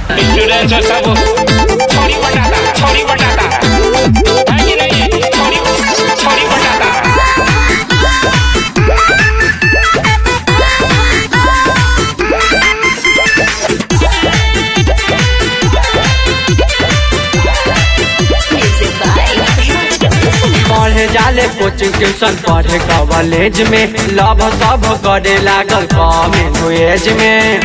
student हो सब छोड़ी बटाता छोड़ी बटाता है कि नहीं छोड़ी छोड़ी बटाता Music by पढ़े जाले कोचिंग ट्यूशन पढ़े कॉलेज में लव सब करे लागल कम एज में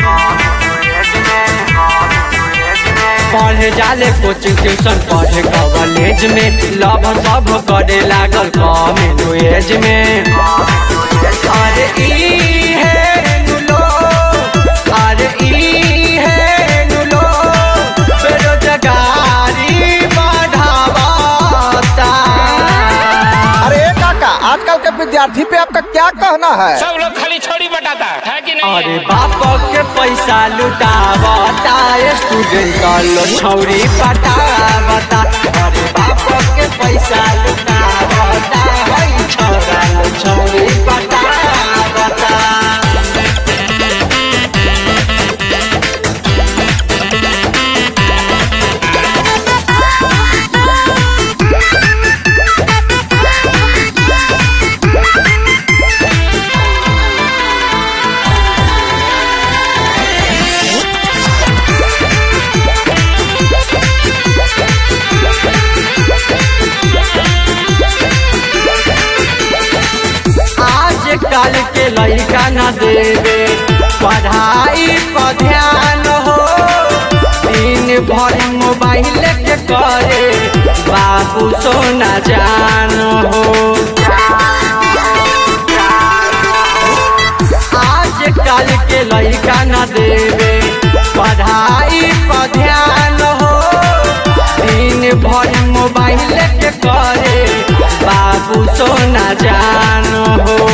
पढ़े जाले कोचिंग ट्यूशन पढ़े कॉलेज में लव सब करे लागल कम एज में अरे ई है नुलो अरे ई है नुलो बेरोजगारी बढ़ावाता अरे काका आजकल के विद्यार्थी पे आपका क्या कहना है सब लोग खाली छोड़ी बटाता है कि नहीं अरे बाप के पैसा लुटावता स्टूडेंट लो छौरी पटावता अरे बाप के पैसा लुटावता है छौरा लो छौरी पटावता आज कल के लड़का न देवे पढ़ाई पर ध्यान हो दिन भर मोबाइल के करे बाबू सोना जान हो आज कल के लड़का न देवे पढ़ाई पर ध्यान हो दिन भर मोबाइल के करे बाबू सोना जान हो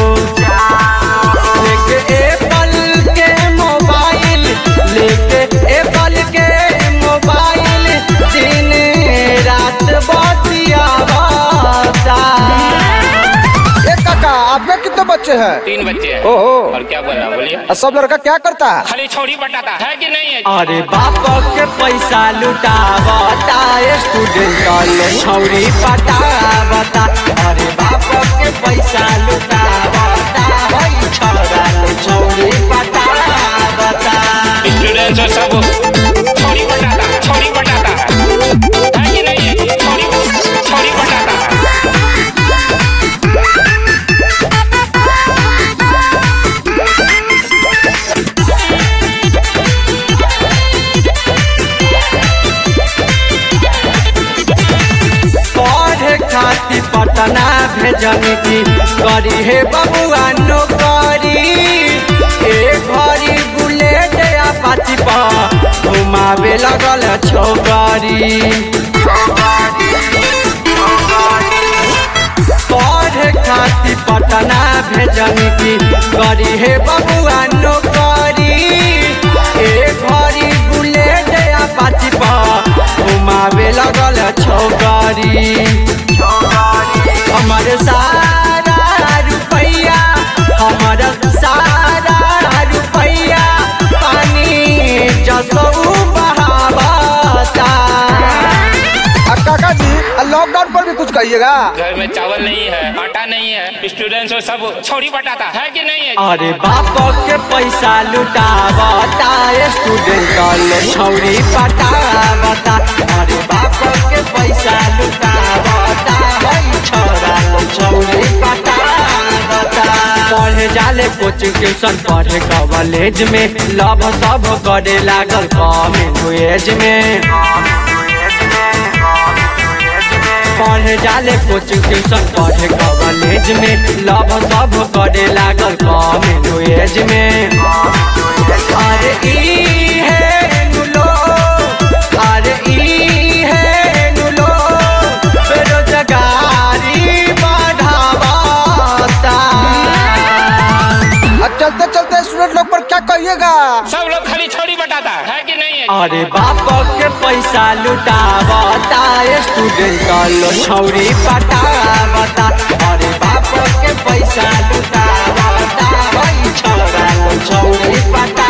लेके एप्पल के मोबाइल लेके एप्पल के मोबाइल दिन रात बतियावता ए काका आपके कितने बच्चे हैं तीन बच्चे हैं ओहो और क्या बोलना बोलिए और सब लड़का क्या करता है खाली छोड़ी बटाता है कि नहीं है अरे बाप के पैसा लुटावता स्टूडेंट लो छौरी पटावता अरे बाप के पैसा लुटावता है छौरा लो छौरी पटावता स्टूडेंट हो सब छोड़ी बटाता छोड़ी बटाता है कि नहीं छोड़ी छोड़ी बटाता पढ़े खातिर पटना भेजनी थी करी हे बबुआ नौकरी ए घरी बुलेट अपाची पर घुमावे लगल छोकरी पढ़े खातिर पटना भेजनी थी करी हे बबुआ नौकरी ए घरी बुलेट अपाची पर घुमावे लगल छोकरी हमर सारा रुपैया हमर सारा रुपैया पानी जसौ बहावता आ, काका जी लॉकडाउन पर भी कुछ कहिएगा घर में चावल नहीं है आटा नहीं है स्टूडेंट हो सब छोड़ी बटाता है कि नहीं है अरे बाप के पैसा लुटावता स्टूडेंट लो छौरी पटावता अरे बाप के पैसा लुटावता है छौरा लो छौरी पटावता पढ़े जाले कोचिंग ट्यूशन पढ़े कॉलेज में लव सब करे लागल कम एज में पढ़े जाले कोचिंग ट्यूशन पढ़े कॉलेज में लव सब करे लागल कम एज में अरे ई है नुलो अरे ई है नुलो बेरोजगारी बढ़ावाता आ, चलते चलते स्टूडेंट लोग पर क्या कहिएगा सब लोग खाली छोड़ी बटाता है कि नहीं है अरे बाप के पैसा लुटावता स्टूडेंट लो छौरी पटावता अरे बाप के पैसा लुटावता है छौरा लो छौरी पटावता